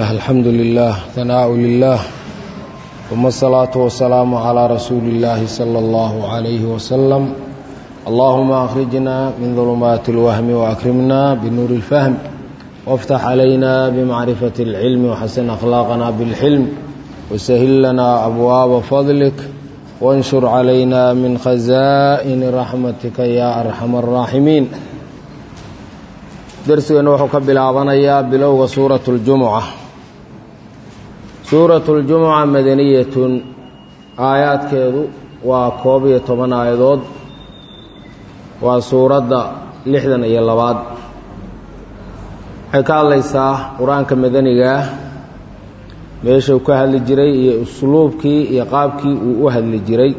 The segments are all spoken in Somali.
الحمد لله ثناء لله ثم الصلاة والسلام على رسول الله صلى الله عليه وسلم اللهم أخرجنا من ظلمات الوهم وأكرمنا بنور الفهم وافتح علينا بمعرفة العلم وحسن أخلاقنا بالحلم وسهل لنا أبواب فضلك وانشر علينا من خزائن رحمتك يا أرحم الراحمين darsigeenna wuxuu ka bilaabanayaa bilowga suuratu اljumuca suuratu اljumuca madaniyatun aayaadkeedu waa koob iyo toban aayadood waa suuradda lixdan iyo labaad waxay ka hadlaysaa qur-aanka madanigaah meeshuu ka hadli jiray iyo usluubkii iyo qaabkii uu u hadli jiray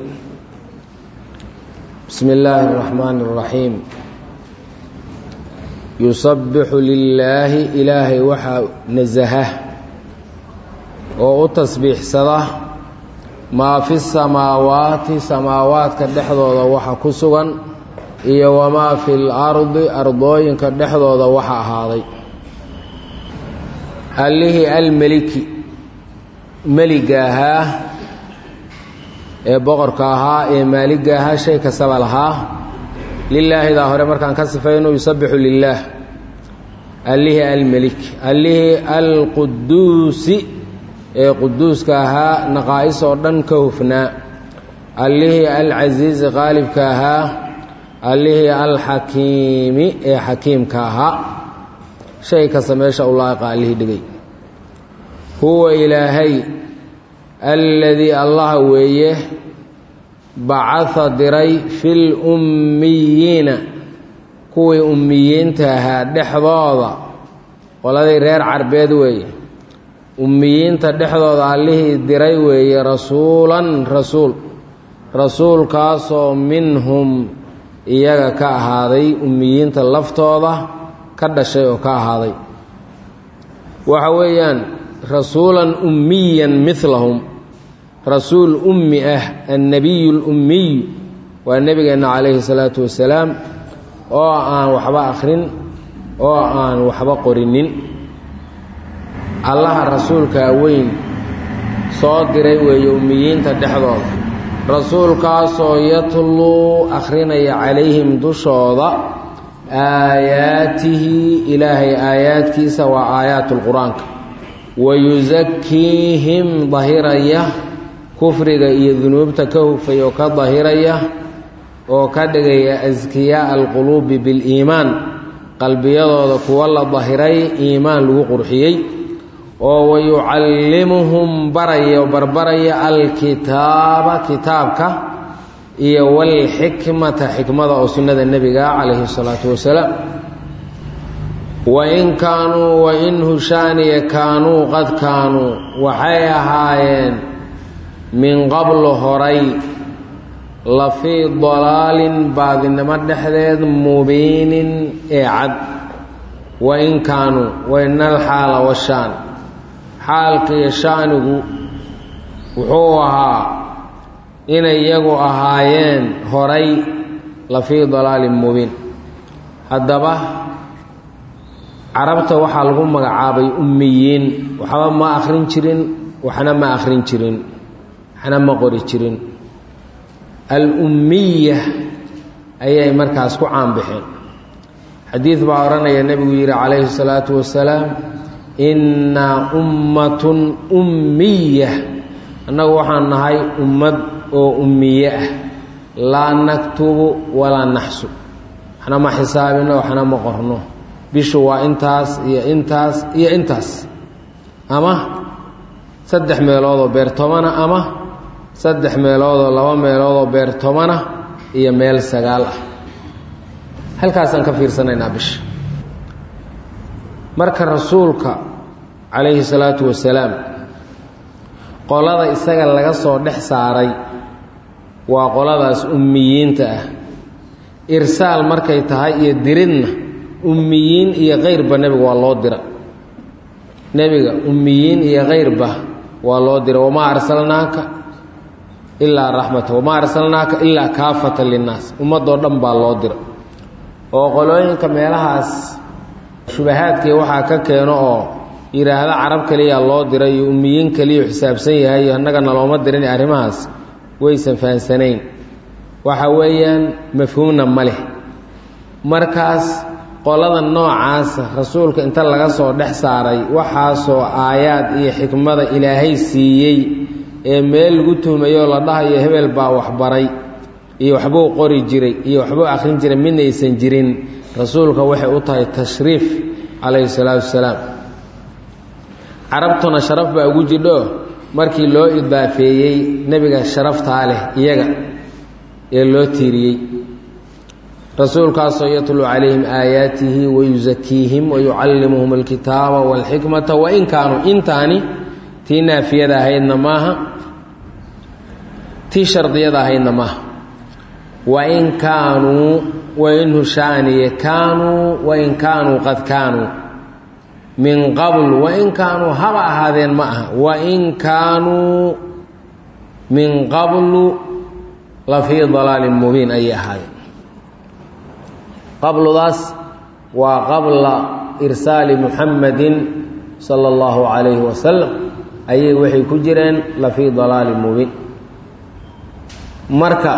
bismi illaahi اraxmaani اraxiim yusabbixu lilaahi ilaahay waxaa nasaha oo u tasbiixsada maa fi samaawaati samaawaadka dhexdooda waxa ku sugan iyo wamaa fi lardi ardooyinka dhexdooda waxa ahaaday allihii almeliki meliga ahaa ee boqorka ahaa ee maaliga ahaa shay kastaba lahaa lilaahidaa hore markaan ka sifayno yusabixu lilaah allihii almelik allihii alquduusi ee quduuska ahaa naqaa'is oo dhan ka hufnaa allihii alcasiizi qaalibka ahaa allihii alxakiimi ee xakiimka ahaa shay kasta meesha u laaqa allihii dhigay huwa ilaahay alladii allaha weeye bacaa diray fil ummiyiina kuwii ummiyiinta ahaa dhexdooda qoladii reer carbeed weeye ummiyiinta dhexdooda allihii diray weeye rasuulan rasuul rasuulkaasoo minhum iyaga ka ahaaday ummiyiinta laftooda ka dhashay oo ka ahaaday waxa weeyaan rasuulan ummiyan milahum rasuul ummi ah annabiyu lummiy waa nebigeenna calayhi salaatu wasalaam oo aan waxba akhrin oo aan waxba qorinin allaha rasuulkaa weyn soo diray weeye ummiyiinta dhexdooda rasuulkaasoo yatluu akhrinaya calayhim dushooda aayaatihi ilaahay aayaadkiisa waa aayaatulqur-aanka wayusakiihim dahiraya kufriga iyo dunuubta ka hufay oo ka dahiraya oo ka dhigaya askiyaa alquluubi biliimaan qalbiyadooda kuwa la dahiray iimaan lagu qurxiyey oo wayucallimuhum baraya oo barbaraya alkitaaba kitaabka iyo walxikmata xikmada oo sunnada nebiga calayhi salaatu wasalaam wain kaanuu wain hushaaniya kaanuu qad kaanuu waxay ahaayeen min qablu horay la fii dalaalin baadinimo dhexdeed mubiinin ee cad wain kaanuu wainal xaala washaan xaalkiiyo shaanigu wuxuu ahaa inay iyagu ahaayeen horay la fii dalaalin mubiin haddaba carabta waxaa lagu magacaabay ummiyiin waxba ma akhrin jirin waxna ma akhrin jirin waxna ma qori jirin al-ummiya ayay markaas ku caanbixeen xadiid baa odhanaya nebigu yidhi calayhi salaatu wasalaam innaa ummatun ummiya annagu waxaan nahay ummad oo ummiye ah laa naktubu walaa naxsu waxna ma xisaabino waxna ma qorno bishu waa intaas iyo intaas iyo intaas ama saddex meeloodoo beer tobana ama saddex meeloodoo laba meeloodoo beer tobana iyo meel sagaal ah halkaasaan ka fiirsanaynaa bisha marka rasuulka calayhi salaatu wasalaam qolada isaga laga soo dhex saaray waa qoladaas ummiyiinta ah irsaal markay tahay iyo diridna ummiyiin iyo kayrba nebiga waa loo dira nebiga ummiyiin iyo kayrba waa loo dira wamaa arsalnaaka ilaa raxmata wamaa arsalnaaka ilaa kaafatan linnaas ummadoo dhan baa loo dira oo qolooyinka meelahaas shubahaadkii waxaa ka keeno oo yidhaahda carab keliya loo diray iyo ummiyiin keliya xisaabsan yahay iyo annagana looma dirin arrimahaas waysan fahansanayn waxa weeyaan mafhuumna ma leh markaas qolada noocaasa rasuulka inta laga soo dhex saaray waxaasoo aayaad iyo xikmada ilaahay siiyey ee meel lagu tuhmayoo la dhahayo hebel baa waxbaray iyo waxbuu qori jiray iyo waxbuu akhrin jiray midna aysan jirin rasuulka waxay u tahay tashriif calayhi salaatu wasalaam carabtuna sharaf baa ugu jidho markii loo idaafeeyey nebiga sharaftaa leh iyaga ee loo tiiriyey rasuulkaasoo yatluu calayhim aayaatihi wayusakiihim wayucallimuhum alkitaaba waalxikmata wain kaanuu intaani tii naafiyada ahaydna maaha tii shardiyada ahaydna maaha wain kaanuu wain hushaaniye kaanuu wain kaanuu qad kaanuu min qabl wain kaanuu haba ahaadeen ma aha wain kaanuu min qablu la fii dalaalin mubiin ayay ahaadeen qabludaas waa qabla irsaali muxamadin sala allahu calayhi wasalam ayay waxay ku jireen la fii dalaalin mubiin marka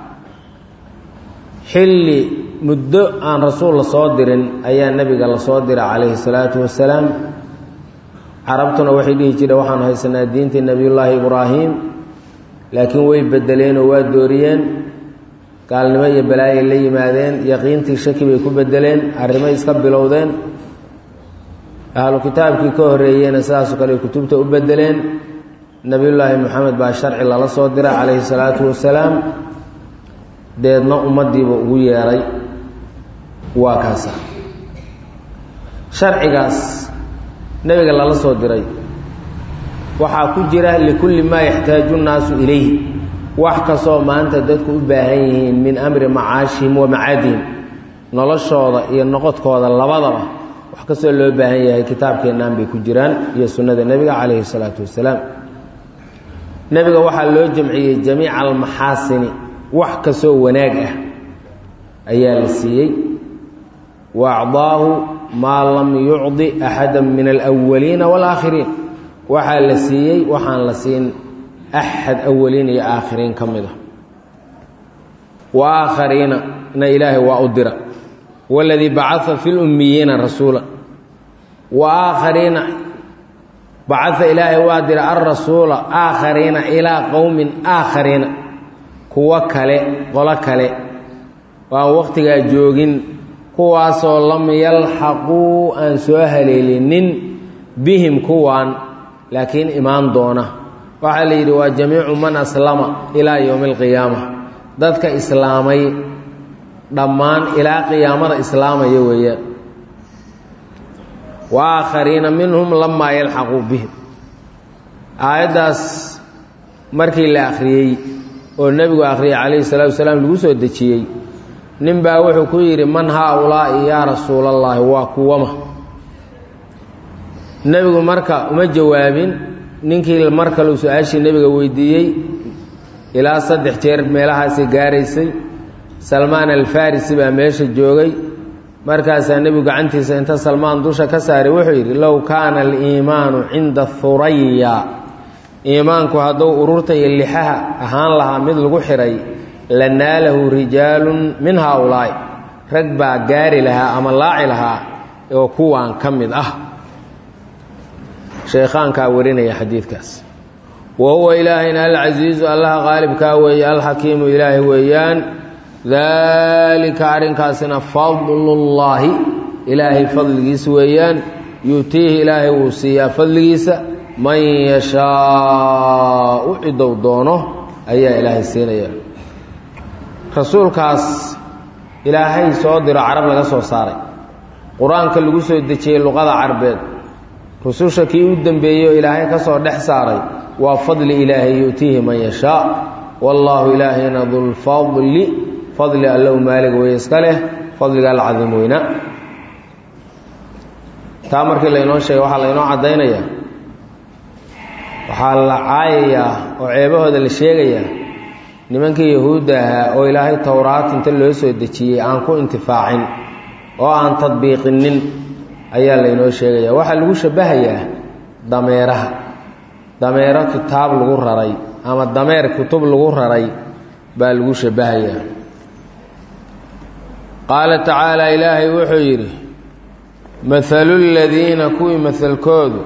xilli muddo aan rasuul la soo dirin ayaa nebiga la soo diray calayhi salaatu wasalaam carabtuna waxay dhihi jireen waxaan haysanaa diintii nebiyullaahi ibraahim laakiin way bedeleen oo waa dooriyeen gaalnimo iyo balaayay la yimaadeen yaqiintii shaki bay ku bedeleen arrimay iska bilowdeen ahlu kitaabkii ka horreeyeyna sidaasoo kale kutubta u bedeleen nebiyullaahi moxamed baa sharci lala soo diray calayhi salaatu wasalaam deedna ummaddiiba ugu yeedhay waa kaasa sharcigaas nebiga lala soo diray waxaa ku jira likulli maa yaxtaaju nnaasu ilayh wax kastoo maanta dadku u baahan yihiin min amri macaashihim wa macaadihim noloshooda iyo noqodkooda labadaba wax kastoo loo baahan yahay kitaabkeennaan bay ku jiraan iyo sunnada nebiga calayhi salaatu wasalaam nebiga waxaa loo jamciyey jamiica almaxaasini wax kastoo wanaag ah ayaa la siiyey wa acdaahu maa lam yucdi axada min alwaliina waalaakhiriin waxaa la siiyey waxaan la siin axad awaliin iyo aakhiriin ka mid a wa aakhariina na ilaahay waa u dira waladii bacaa fi lummiyiina rasuula wa aakhariina bacaa ilaahay waa dira alrasuula aakhariina ilaa qowmin aakhariina kuwo kale qolo kale waan wakhtigaa joogin kuwaasoo lam yalxaquu aan soo haleelinin bihim kuwaan laakiin imaan doona waxaa la yidhi waa jamiicu man aslama ilaa yowmi alqiyaama dadka islaamay dhammaan ilaa qiyaamada islaamaya weeyaan wa aakhariina minhum lamaa yalxaquu bihim aayaddaas markii la akhriyey oo nebigu akhriyey calayhi salaatu wasalaam lagu soo dejiyey nin baa wuxuu ku yidhi man haa-ulaa'i yaa rasuulallaahi waa kuwama nebigu marka uma jawaabin ninkii mar kaleu su-aashii nebiga weydiiyey ilaa saddex jeer meelahaasay gaaraysay salmaan alfarisi baa meesha joogay markaasaa nebigu gacantiisa inta salmaan dusha ka saaray wuxuu yidhi low kaana aliimaanu cinda huraya iimaanku hadduu ururta iyo lixaha ahaan lahaa mid lagu xihay la naalahu rijaalun min haa-ulaa'i rag baa gaari lahaa ama laaci lahaa oo kuwaan ka mid ah sheekhaankaa warinaya xadiidkaas wa huwa ilaahayna alcasiizu allaha qaalibkaa weeye alxakiimu ilaahi weeyaan daalika arrinkaasina fadlullaahi ilaahay fadligiis weeyaan yuutiihi ilaahay wuu siiyaa fadligiisa man yashaau cidow doono ayaa ilaahay siinaya rasuulkaas ilaahay soo diro carab laga soo saaray qur-aanka lagu soo dejiyey luqada carbeed rususha kii u dembeeyey oo ilaahay ka soo dhex saaray waa fadli ilaahay yu'tiihi man yashaa wallaahu ilaahayna dulfadli fadli allow maalig wey iska leh fadliga alcadiim weyna taa markii laynoo sheegay waxaa laynoo caddaynayaa waxaa la caayayaa oo ceebahooda la sheegayaa nimankii yahuudda ahaa oo ilaahay towraat inta loo soo dejiyey aan ku intifaacin oo aan tadbiiqinin ayaa laynoo sheegaya waxaa lagu shabahayaa dameeraha dameero kitaab lagu raray ama dameer kutub lagu raray baa lagu shabahayaa qaala tacaala ilaahay wuxuu yidhi mathalu ladiina kuwii mahalkoodu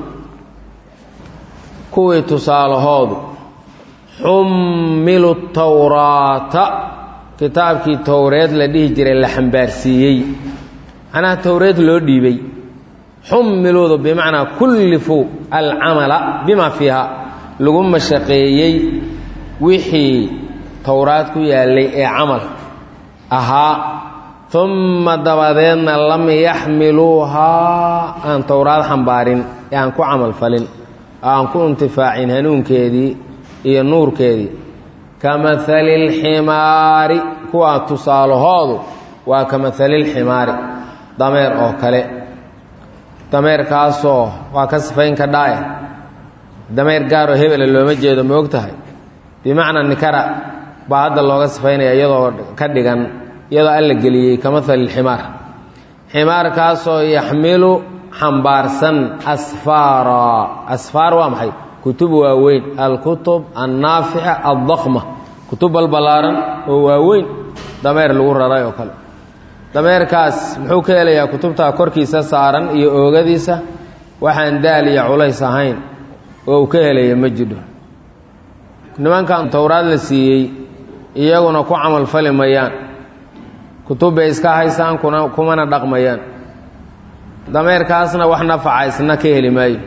kuwii tusaalahoodu xummilu tawraata kitaabkii towreed la dhihi jiray la xambaarsiiyey macnaha towreed loo dhiibay xummiluudu bimacnaa kullifuu alcamala bima fiiha lagu mashaqeeyey wixii towraad ku yaallay ee camal ahaa umma dabadeedna lam yaxmiluuhaa aan towraad xambaarin ee aan ku camal falin aan ku intifaacin hanuunkeedii iyo nuurkeedii ka mahali lximaari kuwaa tusaalahoodu waa ka mahali lximaari dameer oo kale dameerkaasoo waa ka sifayn ka dhaaya dameer gaaroo hebela looma jeedo ma og tahay bimacnaa nikara baa hadda looga sifaynaya iyadoo ka dhigan iyadoo alla geliyey ka mahali lximaar ximaarkaasoo yaxmilu xambaarsan asfaara asfaar waa maxay kutub waaweyn alkutub annaafica addakma kutub balbalaaran oo waaweyn dameer lagu raray oo kale dameerkaas muxuu ka helayaa kutubtaa korkiisa saaran iyo oogadiisa waxaan daal iyo culays ahayn oo uu ka helaya ma jidho nimankan towraad la siiyey iyaguna ku camal fali mayaan kutub bay iska haysaan kuna kumana dhaqmayaan dameerkaasna wax nafaca isna ka heli maayo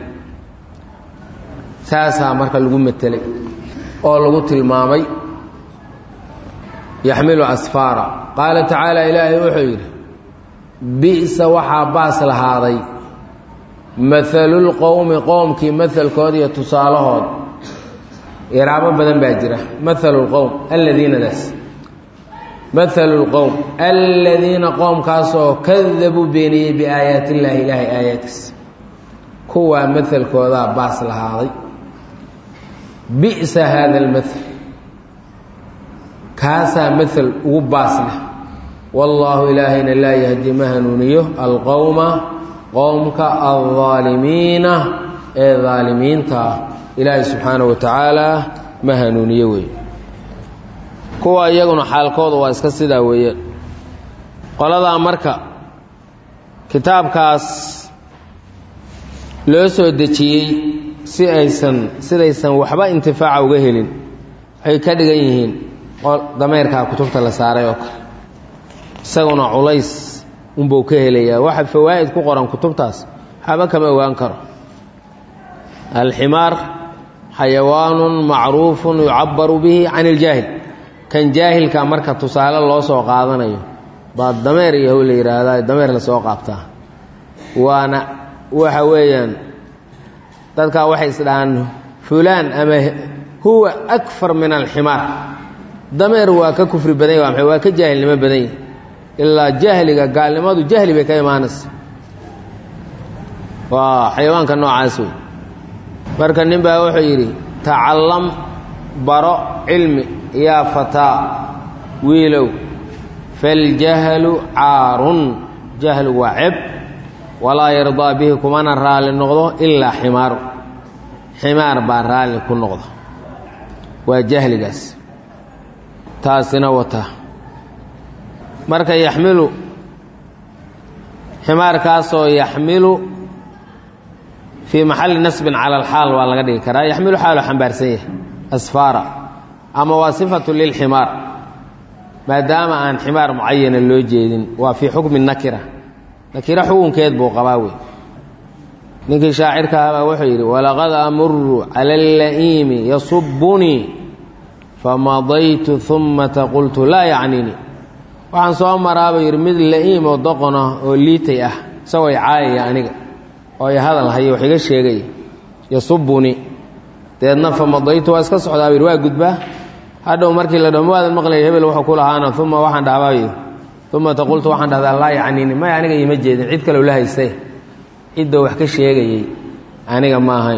saasaa marka lagu metelay oo lagu tilmaamay yaxmilu asfaara qaala tacaala ilaahay wuxuu yidhi bi'sa waxaa baas lahaaday mahalulqowmi qowmkii mahalkooda iyo tusaalahood iraabo badan baa jira mahalulqowm alladiinadaas mahalulqowm alladiina qoomkaasoo kadabuu beeniyey biaayaati illaahi ilaahay aayaadkiisa kuwaa mahalkoodaa baas lahaaday bi'sa haada almaal kaasaa maal ugu baas leh wallaahu ilaahayna laa yahdi ma hanuuniyo alqowma qowmka aldaalimiina ee daalimiinta ah ilaahay subxaanahu wa tacaala ma hanuuniyo wey kuwa iyaguna xaalkooda waa iska sidaa weeyaan qoladaa marka kitaabkaas loo soo dejiyey si aysan sidaysan waxba intifaaca uga helin waxay ka dhigan yihiin dameerkaa kutubta la saaray oo kale isaguna culays unbuu ka helayaa waxa fawaa'id ku qoran kutubtaas waxba kama ogaan karo alximaar xayawaanun macruufun yucabaru bihi can iljaahil kan jaahilka marka tusaale loo soo qaadanayo baa dameer iyo how la yidhaahdaa dameer lasoo qaabtaa waana waxa weeyaan dadkaa waxay isdhahaan fulaan ama huwa akfar min alximaar dameer waa ka kufri badan yahy waa ka jaahilnimo badan yahy ilaa jahliga gaalnimadu jahli bay ka imaanaysa waa xayawaanka noocaas wey marka nin baa wuxuu yidhi tacallam baro cilmi yaa fataa wiilow faljahlu caarun jahlu waa ceb walaa yardaa bihi kumana raalli noqdo ilaa ximaaru ximaar baa raalli ku noqda waa jahligaas taasina wata marka yaxmilu ximaarkaasoo yaxmilu fii maxalli nasbin cala alxaal waa laga dhigi karaa yaxmilu xaalu xambaarsan yahay asfaara ama waa sifatu lilximaar maadaama aan ximaar mucayana loo jeedin waa fii xukmi nakira nakira xukunkeed buu qabaa wey ninkii shaacirka ahabaa wuxuu yidhi walaqad amuru cala alla'iimi yasubunii famadaytu umata qultu laa yacniinii waxaan soo maraaba yidhi mid la'iim oo doqon ah oo liitay ah isagoo i caayaya aniga oo i hadal haya wax iga sheegaya yasubunii deedna famadaytu waa iska socdaa yidhi waa gudbaa hadhow markii la dhaho maadan maqlaya hebel wuxuu ku lahaana uma waxaan dhahbaa umata qultu waxaan dhahdaa laa yacniini may aniga iima jeedin cid kaleu la haystay ciddoo wax ka sheegayey aniga ma ahayn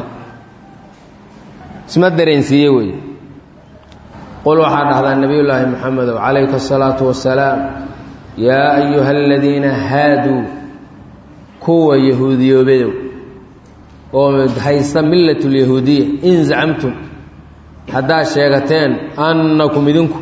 isma dareensiiye wey qul waxaa dhahdaa nebiyullaahi moxamedow calayka asalaatu wasalaam yaa ayuha aladiina haaduu kuwa yahuudiyoobadow oo haysta millatulyahuudiya in zacamtum haddaad sheegateen annakum idinku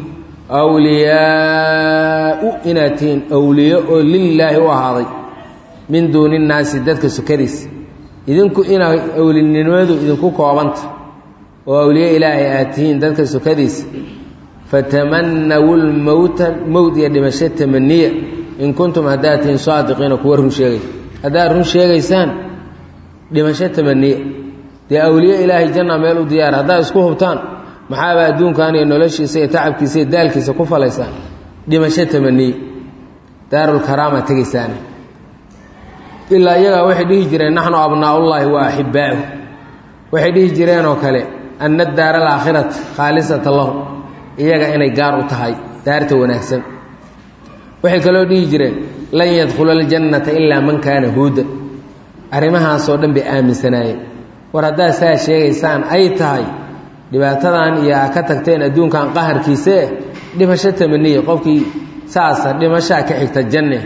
awliyaau inaad tihiin awliyo oo lilaahi u ahaaday min duuni nnaasi dadka sukadiisa idinku inaa awlinimadu idinku koobanta oo awliye ilaahay aad tihiin dadka sukadiisa fatamanawu lmowta mowt iyo dhimasho tamaniya in kuntum haddaad tihiin saadiqiina kuwa run sheegay haddaad run sheegaysaan dhimasho tamaniya dee awliye ilaahay janna meel u diyaara haddaad isku hubtaan maxaaba adduunkan iyo noloshiisa iyo tacabkiisa iyo daalkiisa ku falaysaan dhimasho tamaniye daarulkaraama tegaysaane ilaa iyagaa waxay dhihi jireen naxnu abnaaullaahi wa axibbaa'uh waxay dhihi jireen oo kale anna daara alaakhirata khaalisata lahu iyaga inay gaar u tahay daarta wanaagsan waxay kaloo dhihi jireen lan yadkhula aljannata ilaa man kaana huudan arrimahaasoo dhan bay aaminsanaayeen war haddaad saa sheegaysaan ay tahay dhibaatadan iyo a ka tagteen adduunkan qaharkiisee dhimasho tamaniye qofkii saasa dhimashaa ka xigta janne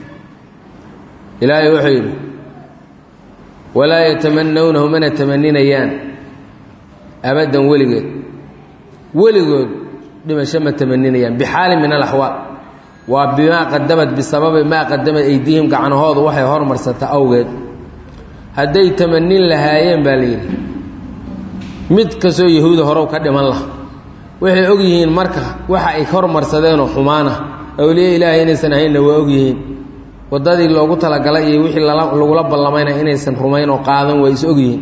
ilaahay wuxuu yidhi walaa yatamanawnahu mana tamaninayaan abaddan weligeed weligood dhimasho ma tamaninayaan bixaalin min alaxwaal waa bimaa qadamad bisababi maa qadamad aydiihim gacanahoodu waxay hormarsata awgeed hadday tamanin lahaayeen baa la yidhi mid kastoo yahuuda horow ka dhiman laha waxay og yihiin marka waxa ay hormarsadeenoo xumaana awliye ilaahay inaysan ahaynna waa og yihiin waddadii loogu talagalay iyo wixii lagula ballamayna inaysan rumayn oo qaadan waa is og yihiin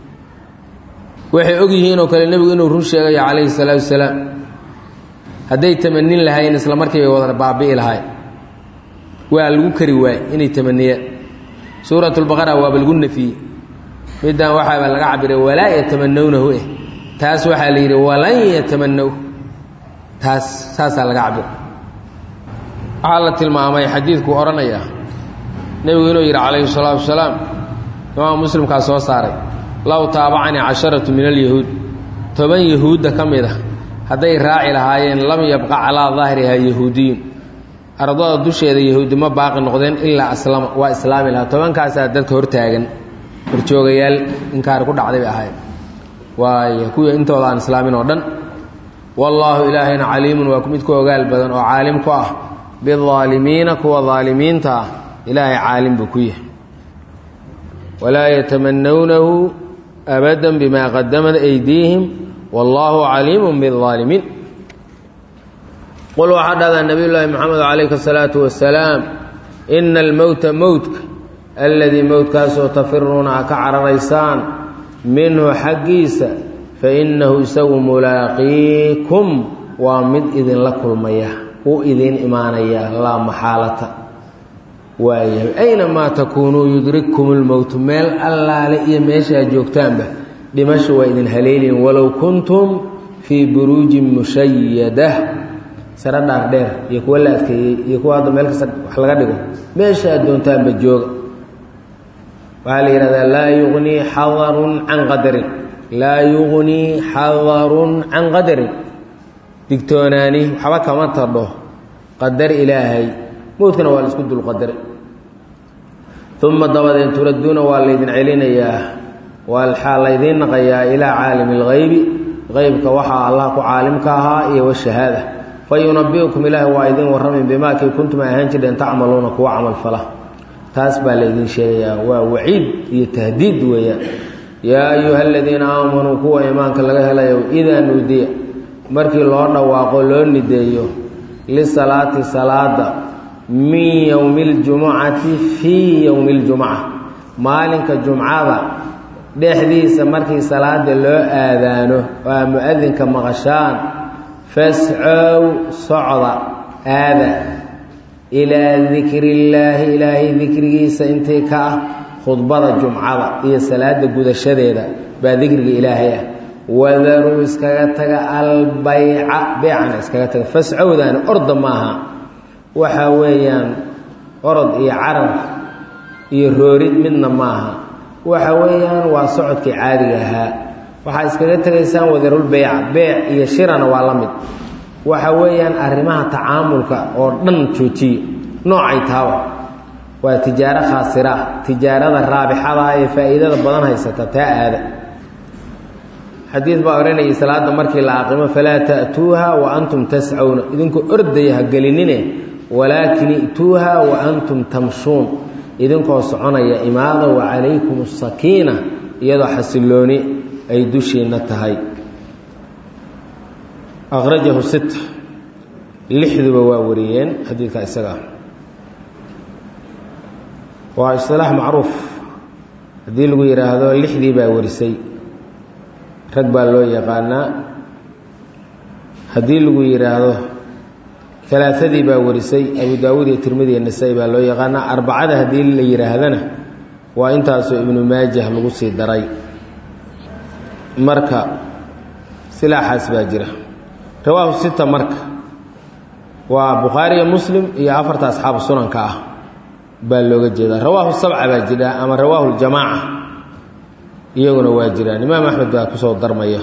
waxay og yihiin oo kale nebigu inuu run sheegayo calayhi salaatu wasalaam hadday tamanin lahaayeen isla markii bay wada baabi'i lahaay waa lagu kari waayey inay tamaniyaan suuratulbaqara waaba lagu nafiyey middan waxaaba laga cabiray walaa yatamanawnahu eh taas waxaa la yidhi walan yatamanaw taas saasaa laga cabira waxaa la tilmaamay xadiidku odhanaya nebigu inuu yidhi calayhi salaatu wasalaam imaam muslimkaa soo saaray low taabacanii casharatu min alyahuud toban yahuudda ka mid ah hadday raaci lahaayeen lam yabqa calaa daahirihaa yahuudiyun ardada dusheeda yahuudi ma baaqi noqdeen ilaa aslama waa islaami lahaa tobankaasaa dadka hortaagan horjoogayaal inkaari ku dhacday bay ahayd waayo kuwii intooda aan islaamin oo dhan wallaahu ilaahayna caliimun waa mid ku ogaal badan oo caalim ku ah bidaalimiina kuwa daalimiinta ah ilaahay caalim buu ku yahay walaa yatamanawnahu abadan bimaa qadamat aydiihim wallaahu caliimun bidaalimiin qul waxaa dhahdaa nabiy llaahi moxamed calayhi asalaatu wasalaam ina almowta mowtka alladii mowtkaasoo tafiruuna a ka cararaysaan minhu xaggiisa fa innahu isagu mulaaqiikum waa mid idinla kulmaya u idiin imaanaya laa maxaalata waayahay aynamaa takuunuu yudrikkum lmowtu meel allaale iyo meeshaad joogtaanba dhimasha waa idin haleelin walow kuntum fii buruujin mushayada sare dhaar dheer iyo kuwa la adkeeyey iyo kuwa hadda meel kasta wax laga dhigo meesha aad doontaanba jooga waxaa la yidhahdaa laa yugnii xadarun can qadarin laa yugnii xadarun can qadarin digtoonaani waxba kama tadho qadar ilaahay mowdkana waa la isku dulqadare uma dabadeed turadduuna waa laydin celinayaa waxaa laydiin naqayaa ilaa caalimi اlgaybi qeybka waxaa allah ku caalimka ahaa iyo washahaada fa yunabiukum ilaahi waa idin warramin bimaa kii kuntum ahaan jireen tacmaluuna kuwa camal fala taas baa laydin sheegayaa waa waciid iyo tahdiid weeyaan yaa ayuha aladiina aamanuu kuwa iimaanka laga helayo idaa nuudiya markii loo dhawaaqo loo nideeyo lisalaati salaada min yowmi اljumucati fii yowmi اljumuca maalinka jumcada dhexdiisa markii salaada loo aadaano oo aa mu-adinka maqashaan fascow socda aada ilaa dikri illaahi ilaahay dikrigiisa intii ka ah khudbada jumcada iyo salaada gudashadeeda baa dikriga ilaahay ah wadaruu iskaga taga albayca beecana iskaga taga fascowdaani orda maaha waxa weeyaan orod iyo carar iyo roorid midna maaha waxa weeyaan waa socodkii caadiga ahaa waxaa iskaga tegaysaan wadarulbeyca beec iyo shirana waa la mid waxa weeyaan arrimaha tacaamulka oo dhan joojiye noocay taaba waa tijaaro khaasira ah tijaarada raabixada ee faa'iidada badan haysata taa aada xadiid baa odhanayay salaada markii la aqimo falaa ta'tuuha wa antum tascawna idinkoo ordaya ha gelinine walaakin i'tuuha wa antum tamshuun idinkoo soconaya imaada wa calaykum asakiina iyadoo xasilooni ay dushiinna tahay akhrajahu sit lixduba waa wariyeen xadiidka isaga ah waa isilaax macruuf haddii lagu yidhaahdo lixdii baa warisay rag baa loo yaqaanaa haddii lagu yidhaahdo alaaadii baa warisay abu daawuud iyo tirmidi iyo nasaa-i baa loo yaqaanaa arbacada haddii la yidhaahdana waa intaasoo ibnu maajah lagu sii daray marka silaaxaas baa jira rawaahu sita marka waa bukhaariyo muslim iyo afarta asxaabu sunanka ah baa looga jeedaa rawaahu sabca baa jira ama rawaahu ljamaaca iyaguna waa jiraan imaam axmed baa kusoo darmaya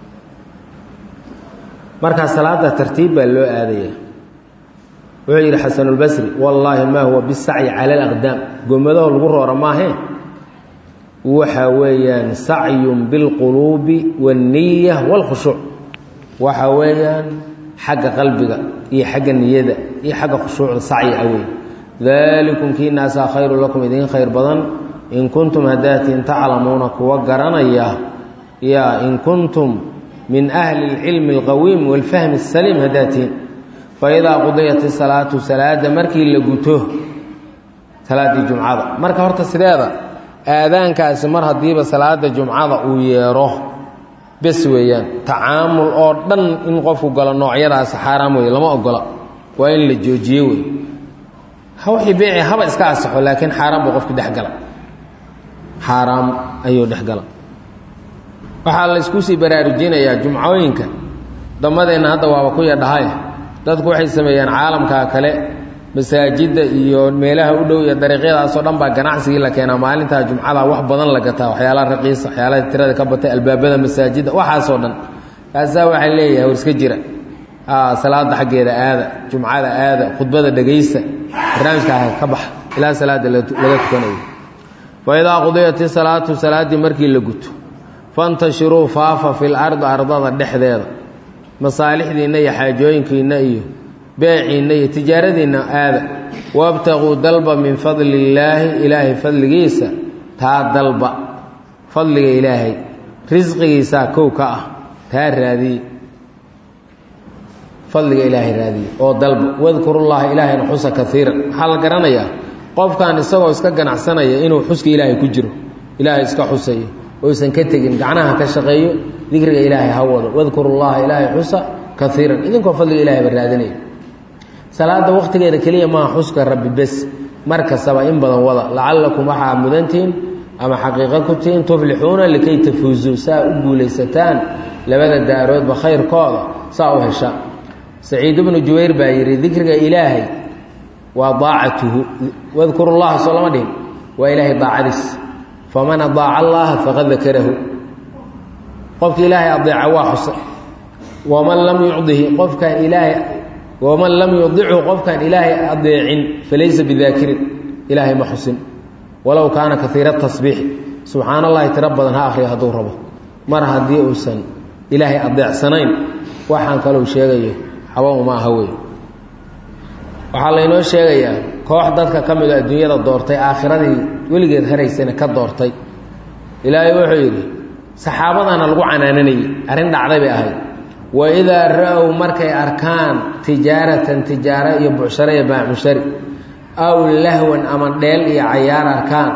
markaa salaada tartiib baa loo aadaya wuxuu yidhi xasanulbasri wallaahi maa huwa bisacyi cala alaqdaam gomadaho lagu roora maahee waxa weeyaan sacyun bilquluubi waاnniya wاlkhushuuc waxa weeyaan xagga qalbiga iyo xagga niyada iyo xagga khushuucda sacyi ah wey dalikum kii naasaa khayru lakum idiin khayr badan in kuntum hadaatiin taclamuuna kuwa garanaya yaa in kuntum min ahli اlcilmi اlqawiim wاlfahmi الsaliim hadaatiin faidaa qudiyat isalaatu salaada markii la guto salaaddii jumcada marka horta sideeda aadaankaasi mar haddiiba salaada jumcada uu yeero bes weeyaan tacaamul oo dhan in qofku galo noocyadaasi xaaraam wey lama ogola waa in la joojiye wey wixii beeci haba iska asaxo laakiin xaaraan buu qofki dhexgala xaaraam ayuu dhexgala waxaa la isku sii baraarujinayaa jumcooyinka damadeenna hadda waaba ku yadhahay dadku waxay sameeyaan caalamka kale masaajidda iyo meelaha u dhow iyo dariiqyadaasoo dhan baa ganacsigii la keenaa maalintaa jumcada wax badan la gataa waxyaalaha raqiisa waxyaalaha tirada ka batay albaabada masaajidda waxaasoo dhan kaasaa waxaa leeyahay war iska jira salaada xaggeeda aada jumcada aada khudbada dhegaysta barnaamijkaa ka baxa ilaa salaada laga tukanayo faidaa qudiyat isalaatu salaaddii markii la guto fantashiruu faafa fil ardi ardada dhexdeeda masaalixdiinna iyo xaajooyinkiinna iyo beeciinna iyo tijaaradiinna aada wabtaquu dalba min fadli illaahi ilaahay fadligiisa taa dalba fadliga ilaahay risqigiisaa kow ka ah taa raadiye fadliga ilaahay raadiye oo dalba wadkurullaha ilaahayna xusa kaiiran waxaa la garanayaa qofkan isagoo iska ganacsanaya inuu xuska ilaahay ku jiro ilaahay iska xusayo oysan ka tegin gacnaha ka shaqeeyo dikriga ilaahay ha wado wadkurullaha ilaahay xusa kaiiran idinkoo fadliga ilahay ba raadinaya salaada wakhtigeeda keliya maaha xuska rabbi bes mar kastaba in badan wada lacallakum waxaa mudantihiin ama xaqiiqo ku tihiin tuflixuuna likay tafuuzuu saa u guulaysataan labada daaroodba khayrkooda saa u hesha saciid ibnu jubayr baa yidhi dikriga ilaahay waa daacatuhu wadkuru llaha soo lama dhihin waa ilaahay daacadiis faman adaaca allaha faqad dakarahu qofki ilaahay adeeca waa xusa waman lam yucdihi qofkaan ilaahay waman lam yudichu qofkaan ilaahay adeecin falaysa bidaakirin ilaahay ma xusin walow kaana kaiira tasbiixi subxaan allahi tiro badan ha akhriya hadduu rabo mar haddii uusan ilaahay adeecsanayn waxaan kalou sheegayo xaba uma aha wey waxaa laynoo sheegayaa koox dadka ka mid oo adduunyada doortay aakhiradii weligeed haraysana ka doortay ilaahay wuxuu yidhi saxaabadana lagu canaananayey arrin dhacday bay ahayd waidaa ra-ow markay arkaan tijaaratan tijaaro iyo bucshare iyo baamushari aw lahwan ama dheel iyo cayaar arkaan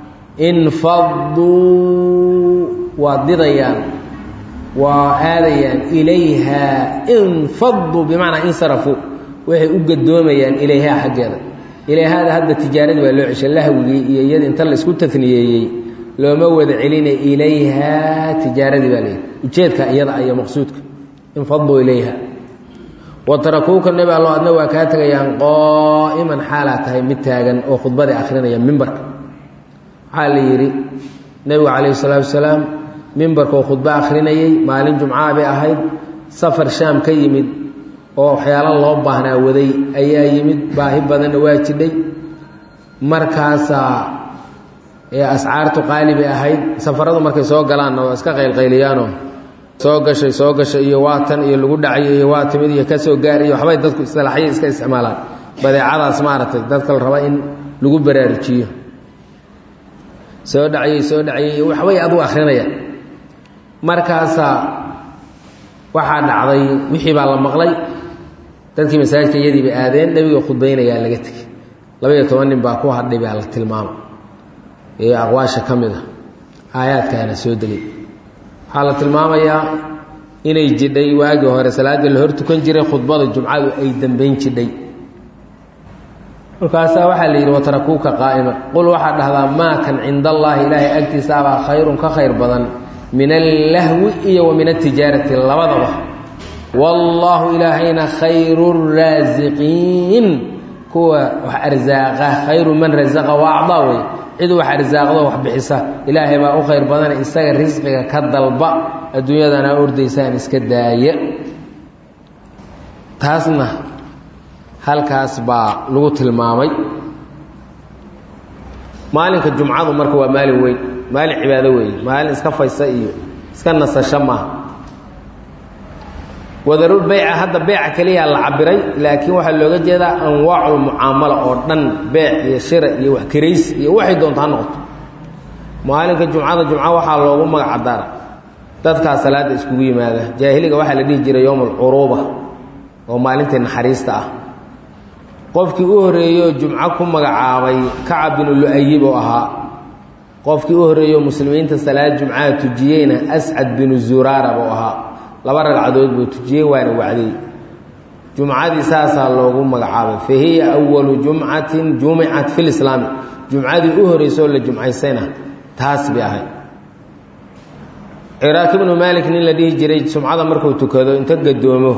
infaduu waa didayaan waa aadayaan ilayhaa infaduu bimacnaa insarafuu waxay u gadoomayaan ilayhaa xaggeeda ilayhaada hadda tijaaradii waa loo ceshay lahwigii iyo iyada inta la isku taniyeeyey looma wada celinay ilayhaa tijaaradii baa layidhi ujeedka iyada iyo maqsuudka infaduu ilayha wa tarakuuka nebi allo adna waa kaa tegayaan qaa'iman xaalaa tahay mid taagan oo khudbadii akhrinaya mimbarka waxaa la yidhi nebigu calayhi salaatu wasalaam mimbarkoo khudbo akhrinayey maalin jumcaa bay ahayd safar shaam ka yimid oo waxyaalo loo baahnaa waday ayaa yimid baahi badanna waa jidhay markaasaa ee ascaartu qaali bay ahayd safaradu markay soo galaanna waa iska qaylqayliyaanoo soo gashay soo gashay iyo waa tan iyo lagu dhacay iyo waa timid iyo ka soo gaar iyo waxbay dadku isilaaxyo iska isticmaalaan badeecadaas maaragtay dadka la raba in lagu baraarujiyo soo dhacayey soo dhacayey waxbay adu akrinaya markaasaa waxaa dhacday wixii baa la maqlay dadkii masaajidka iyadii bay aadeen nebiga khudbaynayaa laga tegey labaiyo toban nin baa ku hadhay baa la tilmaamay ee aqwaasha ka mid a aayaadkaana soo degay waxaa la tilmaamayaa inay jidhay waagii hore salaaddii la hor tukan jiray khudbada jumcadu ay dambayn jidhay markaasaa waxaa la yidhi watarakuuka qaa'ima qul waxaad dhahdaa maa kan cinda allaahi ilaahay agtiisaabaa khayrun ka khayr badan min allahwi iyo wa min altijaarati labadaba wallaahu ilaahayna khayru raasiqiin kuwa wax arsaaqa khayru man rasaqa waa acdaa wey cid wax arsaaqdo wax bixisa ilaahay baa u khayr badana isaga risqiga ka dalba adduunyadana ordaysaan iska daaya taasna halkaas baa lagu tilmaamay maalinka jumcadu marka waa maalin weyn maalin cibaado weeye maalin iska faysa iyo iska nasasho maaha wadarul beyca hadda beeca keliyaa la cabiray laakiin waxaa looga jeedaa anwaacul mucaamala oo dhan beec iyo shira iyo wax karays iyo waxay doonta ha noqoto maalinka jumcada jumco waxaa loogu magac daara dadkaa salaada iskugu yimaada jaahiliga waxaa la dhihi jiray yowm alcuruuba oo maalintii naxariista ah qofkii u horreeyo jumco ku magacaabay kacab binu lu-ayib oo ahaa qofkii u horreeyo muslimiinta salaad jumcaha tujiyeyna ascad binu zuraara buu ahaa laba ragcadood buu tujiyey waana wacday jumcadii saasaa loogu magacaabay fa hiya awalu jumcatin jumicat fi lislaami jumcadii u horreysoo la jumcaysayna taas bay ahayd ciraaq ibnu maalik nin la dhihi jiray jumcada markuu tukado inta gadoomo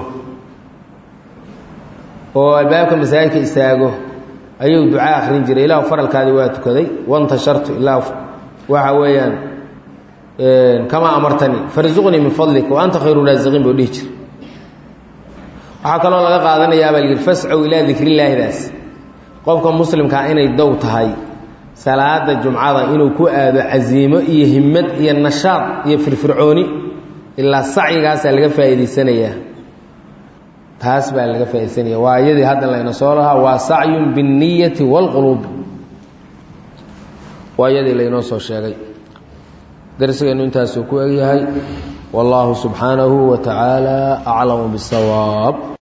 oo albaabka masaajidka istaago ayuu ducaa akhrin jiray ilaahu faralkaadii waa tukaday wantashartu ilaa waxa weeyaan kamaa amartanii farzuqnii min fadlik wa anta khayru raasiqiin buu dhihi jiray waxaa kaloo laga qaadanayaa baa yidhi fascow ilaa dikrillaahidaas qofka muslimkaa inay dow tahay salaada jumcada inuu ku aado casiimo iyo himmad iyo nashaad iyo firfircooni ilaa sacyigaasaa laga faa'iidaysanayaa taas baa laga faaidaysanaya waa iyadii hadda layna soo lahaa waa sacyun biاnniyati wاlquluub waa iyadii laynoo soo sheegay darsigeennu intaasuu ku egyahay wallaahu subxaanahu wa tacaala aclamu bاsawaab